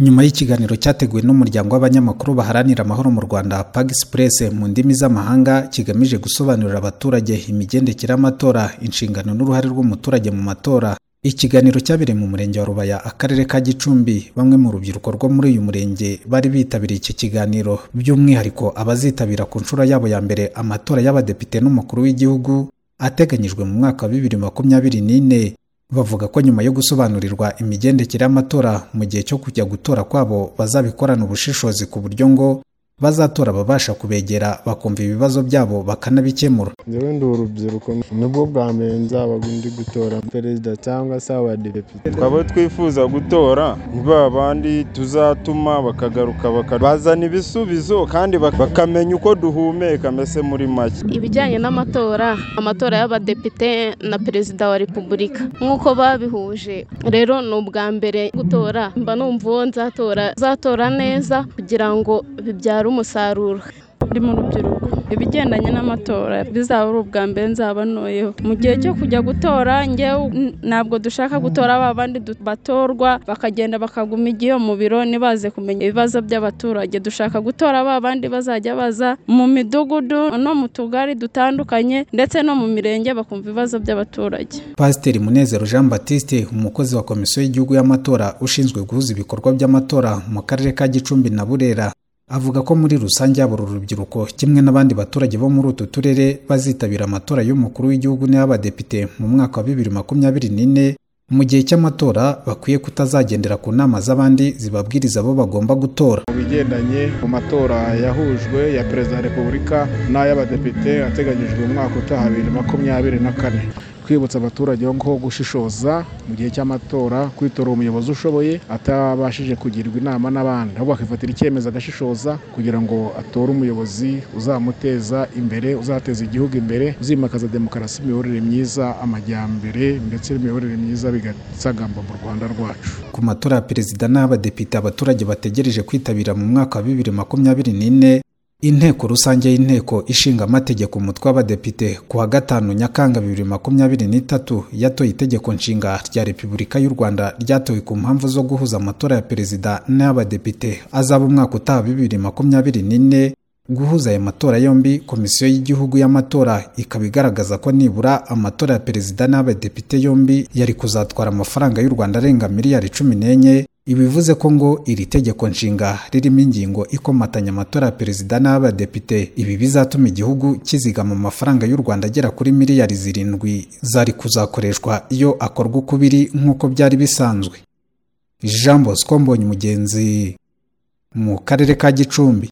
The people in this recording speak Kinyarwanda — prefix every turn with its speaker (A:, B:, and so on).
A: nyuma y'ikiganiro cyateguwe n'umuryango w'abanyamakuru baharanira amahoro mu rwanda pag express mu ndimi z'amahanga kigamije gusobanurira abaturage imigendekere y'amatora inshingano n'uruhare rw'umuturage mu matora ikiganiro cyabereye mu murenge wa rubaya akarere ka gicumbi bamwe mu rubyiruko rwo muri uyu murenge bari bitabiriye iki kiganiro by'umwihariko abazitabira ku nshuro yabo ya mbere amatora y'abadepite n'umukuru w'igihugu ateganyijwe mu mwaka wa bibiri makumyabiri n'ine bavuga ko nyuma yo gusobanurirwa imigendekere y'amatora mu gihe cyo kujya gutora kwabo bazabikorana ubushishozi ku buryo ngo bazatora ababasha kubegera bakumva ibibazo byabo bakanabikemura
B: njyewe ndi urubyiruko nibwo bwa mbere nzabaga ndi gutora perezida cyangwa se abadepite abo twifuza gutora ni ba bandi tuzatuma bakagaruka bazana ibisubizo kandi bakamenya uko duhumeka mbese muri make
C: ibijyanye n'amatora amatora y'abadepite na perezida wa repubulika nk'uko babihuje rero ni ubwa mbere gutora mba numva uwo nzatora nzatora neza kugira ngo bibyare umusaruro
D: ndi mu rubyiruko ibigendanye n'amatora bizaba ari ubwa mbere nzaba noyeho mu gihe cyo kujya gutora ngewe ntabwo dushaka gutora ba bandi batorwa bakagenda bakaguma igihe mu biro ntibaze kumenya ibibazo by'abaturage dushaka gutora ba bandi bazajya baza mu midugudu no mu tugari dutandukanye ndetse no mu mirenge bakumva ibibazo by'abaturage
A: pasiteri munezero jean batiste umukozi wa komisiyo y'igihugu y'amatora ushinzwe guhuza ibikorwa by'amatora mu karere ka gicumbi na burera avuga ko muri rusange yaba uru rubyiruko kimwe n'abandi baturage bo muri utu turere bazitabira amatora y'umukuru w'igihugu n'ay'abadepite mu mwaka wa bibiri makumyabiri n'ine mu gihe cy'amatora bakwiye kutazagendera ku nama z'abandi zibabwiriza abo bagomba gutora
E: mu bigendanye mu matora yahujwe ya perezida wa repubulika n'ay'abadepite ateganyijwe mu mwaka utaha bibiri makumyabiri na kane twibutsa abaturage ko gushishoza mu gihe cy'amatora kwitora umuyobozi ushoboye atabashije kugirwa inama n'abandi ahubwo akifatira icyemezo agashishoza kugira ngo atore umuyobozi uzamuteza imbere uzateza igihugu imbere uzimakaza demokarasi imiyoborere myiza amajyambere ndetse n'imiyoborere myiza bigasagamba mu rwanda rwacu
A: ku matora ya perezida n'abadepite abaturage bategereje kwitabira mu mwaka wa bibiri makumyabiri n'ine inteko rusange y'inteko ishinga amategeko umutwe w'abadepite ku wa gatanu nyakanga bibiri makumyabiri n'itatu yatoye itegeko nshinga rya repubulika y'u rwanda ryatowe ku mpamvu zo guhuza amatora ya perezida n'ay'abadepite azaba umwaka utaha bibiri makumyabiri n'ine guhuza aya matora yombi komisiyo y'igihugu y'amatora ikaba igaragaza ko nibura amatora ya perezida n'abadepite yombi yari kuzatwara amafaranga y'u rwanda arenga miliyari cumi n'enye ibivuze ko ngo iri tegeko nshinga ririmo ingingo ikomatanya amatora ya perezida n'abadepite ibi bizatuma igihugu kizigama amafaranga y'u rwanda agera kuri miliyari zirindwi zari kuzakoreshwa iyo akorwa uko biri nk'uko byari bisanzwe jean bosco mbonye umugenzi mu karere ka gicumbi